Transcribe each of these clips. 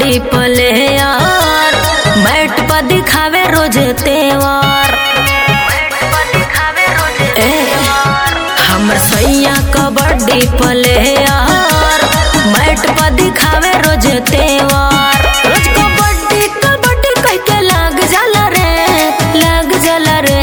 Kabaddi player mat पर दिखावे रोज तेवर ए, हमर सैया कबड्डी प्लेयर मैट पर दिखावे रोज तेवर रोज कबड्डी कबड्डी कह के लाग जाला रे लाग जाला रे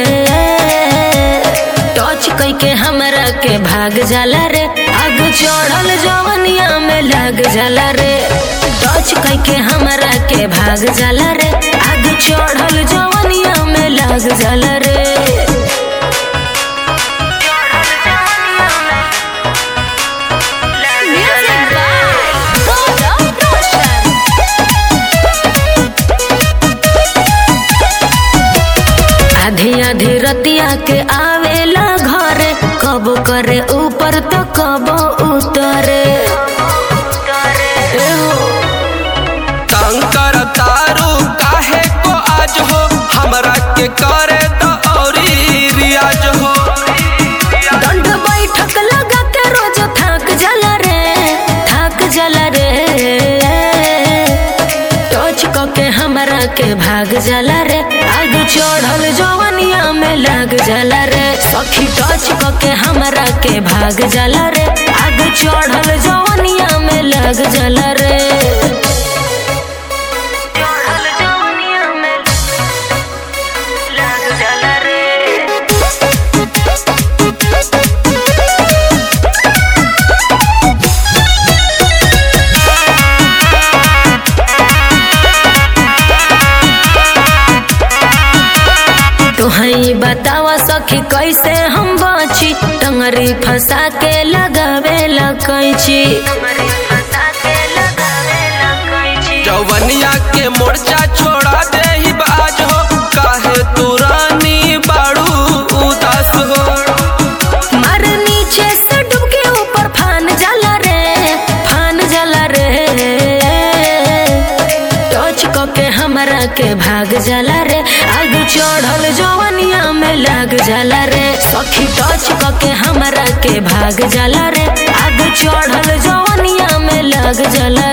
टच कह के हमरा के भाग जाला रे आग चढ़ल जवनिया में लाग जाला रे टच कह के हमरा के भाग जाला रे आग चढ़ल जवनिया में लाग जाला रे Music by Golden Ocean. आधी आधी रतिया के आवेला घरे कब करे ऊपर तो कब उतरे कंकर तारू काहे को आज हो हमरा के करे तो औरी रियाज हो दंड बैठक लगा के रोज थक जाला रे थक जाला रे टच क के हमरा के भाग जाला रे आग चढ़ल जवनिया में लाग जाला रे सखी टच क के हमरा के भाग जाला रे आग चढ़ल जवनिया में लाग जाला रे चढ़ल जवनिया में लाग जाला रे तुहई बतावा सखी कैसे हम बची टंगरी फंसा के लगावे कैची जवनिया के मोर्चा छोड़ा दे ही बाज हो काहे तू रानी बाड़ू उदास हो मार नीचे से डूब के ऊपर फान जाला रे फान जाला रे टच क के हमरा के भाग जाला रे आग चढ़ल जवनिया में लाग जाला रे सखी टच क के हमरा के भाग जाला रे आग चढ़ल जवनिया में लाग जाला